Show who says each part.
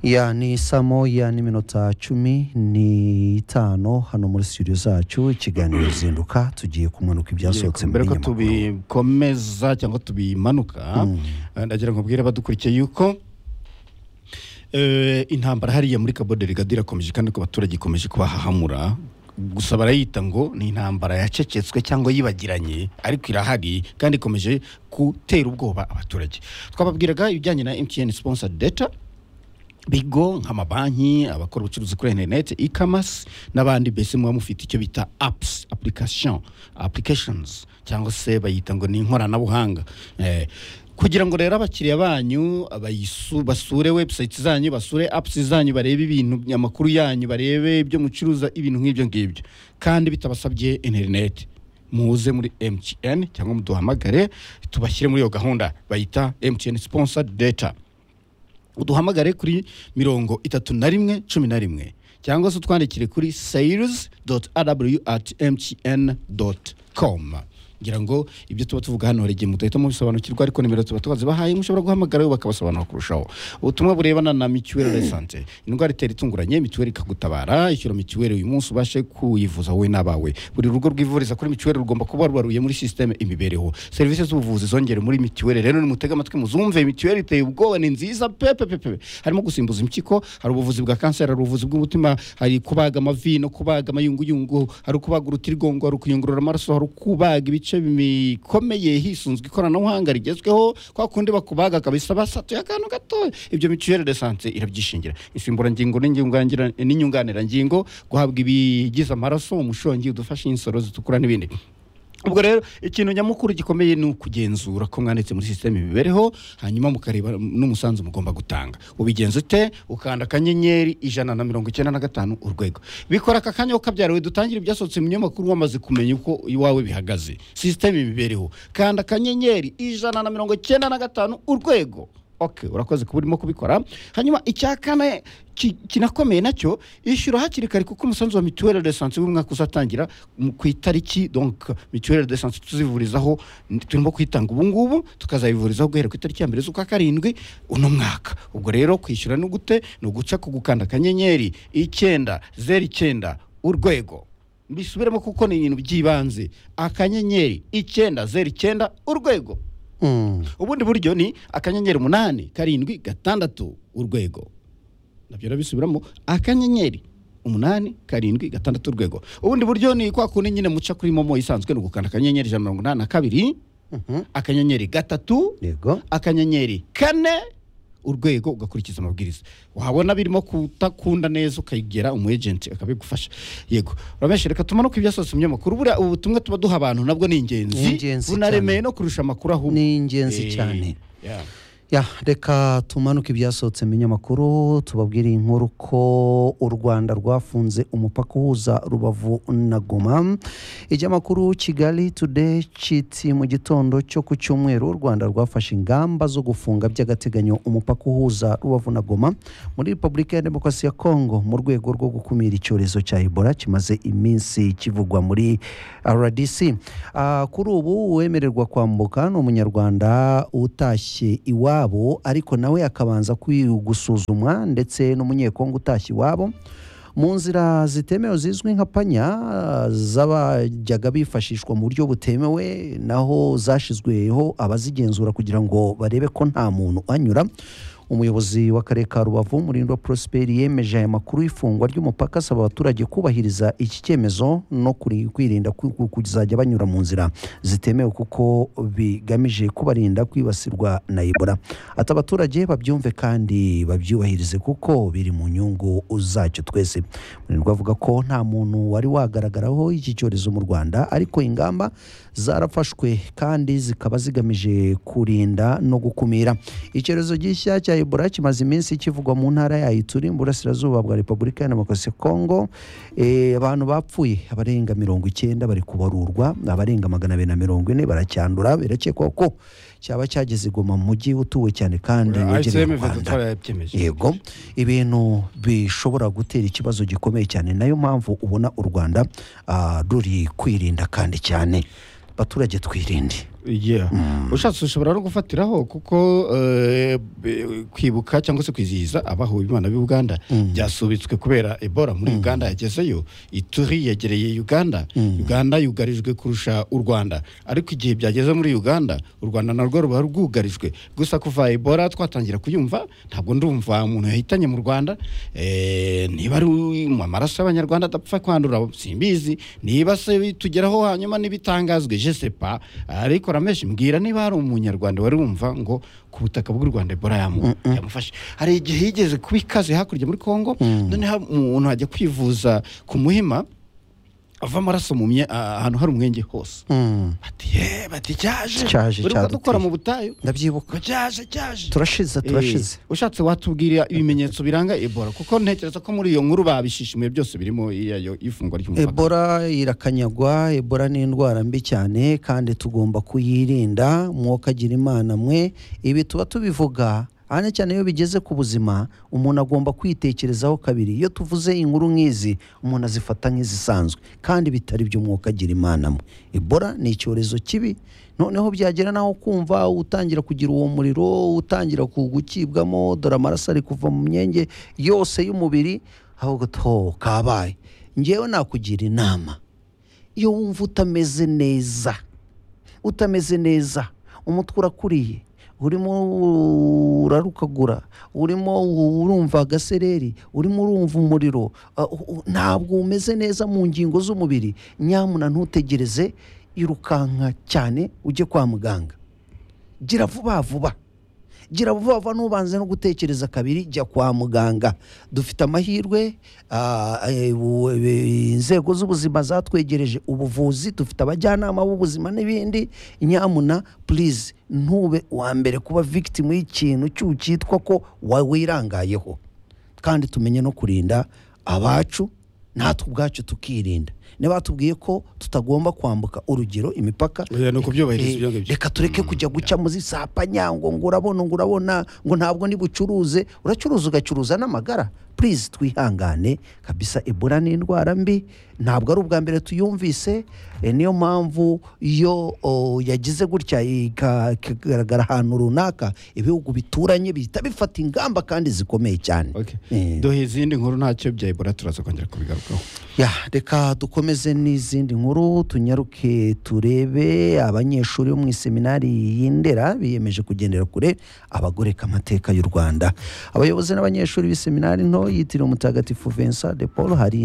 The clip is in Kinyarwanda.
Speaker 1: ya ni saa moya n'iminota cumi n'itanu hano muri studio zacu ikiganiro zinduka tugiye kumanuka ibyasohotse mu
Speaker 2: mbere ko
Speaker 1: binyamakuru
Speaker 2: tubikomeza cyangwa tubimanuka ndagira ngo mbwire abadukurikiye yuko eh, intambara hariya muri Cabo Delgado irakomeje kandi ku baturage ikomeje kubahahamura gusa barayita ngo ni intambara yacecetswe cyangwa yibagiranye ariko irahari kandi ikomeje gutera ubwoba abaturage twababwiraga ibijyanye na MTN sponsored data bigo nk'amabanki abakora ubucuruzi kuri interineti e-commerce n'abandi mbese muba mufite icyo bita apps application applications cyangwa se bayita ngo ni inkoranabuhanga eh, kugira ngo rero abakiriya banyu abayisu- basure website zanyu basure apps zanyu barebe ibintu amakuru yanyu barebe ibyo mucuruza ibintu nk'ibyo ngibyo kandi bitabasabye interineti muze muri MTN cyangwa muduhamagare tubashyire muri iyo gahunda bayita MTN sponsored data uduhamagare kuri mirongo itatu na rimwe cumi na rimwe cyangwa se utwandikire kuri sales rw at mtn com ngira ngo ibyo tuba tuvuga hano hari igihe mudahita mubisobanukirwa ariko nimero tuba tubazibahaye mushobora guhamagara bakabasobanura kurushaho ubutumwa burebana na mituweli de sante indwara itera itunguranye mituweli ikagutabara ishyura mituweli uyu munsi ubashe kuyivuza wowe n'abawe buri rugo rwivuriza kuri mituweli rugomba kuba rubaruye muri sisiteme imibereho serivisi z'ubuvuzi zongere muri mituweli rero nimutege amatwi muzumve mituweli iteye ubwoba ni nziza pepe pepe harimo gusimbuza impyiko hari ubuvuzi bwa kanseri hari ubuvuzi bw'umutima hari kubaga amavi no kubaga amayunguyungu hari kubaga urutirigongo hari ukuyungurura amaraso hari kubaga ibice bikomeye hisunzwe ikoranabuhanga rigezweho kwa kundi bakubaga kabisa basatuye akantu gatoya ibyo mituweli de sante irabyishingira insimburangingo n'inyunganira- n'inyunganirangingo guhabwa ibigize amaraso umushongi udufasha insoro zitukura n'ibindi ubwo rero ikintu nyamukuru gikomeye ni ukugenzura ko mwanditse muri sisiteme imibereho hanyuma mukareba n'umusanzu mugomba gutanga ubigenza ute ukanda akanyenyeri ijana na mirongo icyenda na gatanu urwego bikora aka kanya ukabyariwe dutangire ibyasohotse mu binyamakuru wamaze kumenya uko iwawe bihagaze sisiteme imibereho kanda akanyenyeri ijana na mirongo icyenda na gatanu urwego okay urakoze kuba urimo kubikora hanyuma icya kane ki- kinakomeye nacyo ishyura hakiri kare kuko umusanzu wa mituweli de sante w'umwaka uzatangira mu- ku itariki donc mituweli de sante tuzivurizaho n- turimo kuyitanga ubu ngubu tukazayivurizaho guhera ku itariki ya mbere z'ukwa karindwi uno mwaka ubwo rero kwishyura ni gute ni uguca ku gukanda akanyenyeri icyenda zeru icyenda urwego bisubiremo kuko ni ibintu by'ibanze akanyenyeri icyenda zeru icyenda urwego
Speaker 1: Mm.
Speaker 2: ubundi buryo ni akanyenyeri umunani karindwi gatandatu urwego nabyo urabisubiramo akanyenyeri umunani karindwi gatandatu urwego ubundi buryo ni kwa kundi nyine muca kuri momo isanzwe ni ugukanda akanyenyeri ijana na mirongo inani na kabiri
Speaker 1: Mhm.
Speaker 2: akanyenyeri gatatu
Speaker 1: yego
Speaker 2: akanyenyeri kane urwego ugakurikiza amabwiriza wabona birimo kutakunda neza ukayigera umu agent akabigufasha yego rameshe reka tumanuke ibyasohotse mu binyamakuru buriya ubu butumwa tuba duha abantu nabwo ni
Speaker 1: Ni
Speaker 2: ingenzi
Speaker 1: ingenzi
Speaker 2: bunaremeye
Speaker 1: cyane.
Speaker 2: no kurusha amakuru ahubwo
Speaker 1: ni ingenzi
Speaker 2: Eh,
Speaker 1: cyane
Speaker 2: yeah.
Speaker 1: ya reka tumanuke ibyasohotse mu binyamakuru tubabwire inkuru ko u rwanda rwafunze umupaka uhuza rubavu na goma ijyamakuru kigali today kiti mu gitondo cyo ku cyumweru u rwanda rwafashe ingamba zo gufunga by'agateganyo umupaka uhuza rubavu na goma muri repubulika ya demokarasi ya kongo mu rwego rwo gukumira icyorezo cya ebola kimaze iminsi kivugwa muri rdc Ah, kuri ubu uwemererwa kwambuka ni umunyarwanda utashye iwabo ariko nawe akabanza kwi- gusuzumwa ndetse n'umunyekongo utashye iwabo mu nzira zitemewe zizwi nka panya ah, zabajyaga bifashishwa mu buryo butemewe naho zashyizweho abazigenzura kugira ngo barebe ko nta muntu anyura umuyobozi w'akarere ka rubavu murindo prosper yemeje aya makuru y'ifungwa ry'umupaka asaba abaturage kubahiriza iki cyemezo no kuri- kwirinda ku- ku- kuzajya banyura mu nzira zitemewe kuko bigamije kubarinda kwibasirwa na ebola ati abaturage babyumve kandi babyubahirize kuko biri mu nyungu zacyo twese murindo avuga ko nta muntu wari wagaragaraho iki cyorezo mu rwanda ariko ingamba zarafashwe kandi zikaba zigamije kurinda no gukumira icyorezo gishya cya ebola kimaze iminsi kivugwa mu ntara yayo turi mu burasirazuba bwa repubulika ya demokarasi ya kongo Eh, abantu bapfuye abarenga mirongo icyenda bari kubarurwa abarenga magana abiri na mirongo ine baracyandura birakekwa ko cyaba cyageze igoma mu mujyi utuwe cyane kandi wegereye
Speaker 2: ICM
Speaker 1: u rwanda
Speaker 2: Vedatora yabyemeje
Speaker 1: yego ibintu bishobora gutera ikibazo gikomeye cyane nayo mpamvu ubona u rwanda ah, ruri kwirinda kandi cyane abaturage twirinde
Speaker 2: Yeah. ushatse ushobora no gufatiraho kuko eh, be- kwibuka cyangwa se kwizihiza abahuye imana b'i uganda byasubitswe kubera ebola muri uganda yagezeyo ituri yegereye uganda uganda yugarijwe kurusha u rwanda ariko igihe byageze muri uganda u rwanda narwo ruba rwugarijwe gusa kuva ebola twatangira kuyumva ntabwo ndumva umuntu yahitanye mu rwanda eh, niba ari mu amaraso y'abanyarwanda adapfa kwandura simbizi niba se bitugeraho hanyuma n'ibitangazwe je sais pas ariko rameshi mbwira niba hari umunyarwanda wari wumva ngo ku butaka bw'u rwanda ebola yamu- yamufashe hari igihe yigeze kuba ikaze hakurya muri congo noneho umuntu ajya kwivuza ku muhima ava amaraso mu mye- ahantu hari umwenge hose
Speaker 1: Mm.
Speaker 2: bati ye bati cyaje
Speaker 1: Cyaje,
Speaker 2: uri dukora
Speaker 1: cyaduteye."
Speaker 2: mu butayu
Speaker 1: ndabyibuka
Speaker 2: ngo cyaje cyaje
Speaker 1: turashize turashize
Speaker 2: Eh, ushatse watubwira ibimenyetso biranga ebola kuko ntekereza ko muri iyo nkuru babishishimiye byose birimo iyo ifungwa ry'umupaka
Speaker 1: ebola irakanyagwa ebola ni indwara mbi cyane kandi tugomba kuyirinda mwokagira imana mwe ibi tuba tubivuga cyane cyane iyo bigeze ku buzima umuntu agomba kwitekerezaho kabiri iyo tuvuze inkuru nk'izi umuntu azifata nk'izisanzwe kandi bitari by'umwuka agira imana mwe ebola ni icyorezo kibi noneho byagera naho kumva utangira kugira uwo muriro utangira ku- gukibwamo dore amaraso ari kuva mu myenge yose y'umubiri ahubwo to kabaye ngewe nakugira inama iyo wumva utameze neza utameze neza umutwe urakuriye urimo urarukagura urimo urumva agasereri urimo urumva umuriro ah, u- u- ntabwo umeze neza mu ngingo z'umubiri nyamuna ntutegereze irukanka cyane ujye kwa muganga gira vuba vuba gira vuba vuba ntubanze no gutekereza kabiri jya kwa muganga dufite amahirwe ah, eh, bu- eh, inzego z'ubuzima zatwegereje ubuvuzi dufite abajyanama b'ubuzima n'ibindi nyamuna purize ntube uwa mbere kuba victim y'ikintu cy'ucyitwa ko wa- wirangayeho kandi tumenye no kurinda abacu natwe ubwacu tukirinda nibatubwiye ko tutagomba kwambuka urugero imipaka
Speaker 2: Oya, ni ukubyubahiriza
Speaker 1: Eh,
Speaker 2: ibyo ngibyo.
Speaker 1: reka tureke kujya guca muri za panyango ngo urabona ngo urabona ngo ntabwo nibucuruze uracuruza ugacuruza n'amagara purize twihangane kabisa ebola ni indwara mbi ntabwo ari ubwa mbere tuyumvise eh, niyo mpamvu iyo oh, yagize gutya ika- ikagaragara ahantu runaka ibihugu bituranye bihita bifata ingamba kandi zikomeye cyane
Speaker 2: Okay.
Speaker 1: Eh,
Speaker 2: duhe izindi nkuru ntacyo bya ebola turaza kongera kubigarukaho
Speaker 1: ya reka dukomeze n'izindi nkuru tunyaruke turebe abanyeshuri bo mu iseminari y'indera biyemeje kugendera kure abagoreka amateka y'u rwanda abayobozi n'abanyeshuri b'iseminari nto yitiriwe umutagatifu vincent de paul hari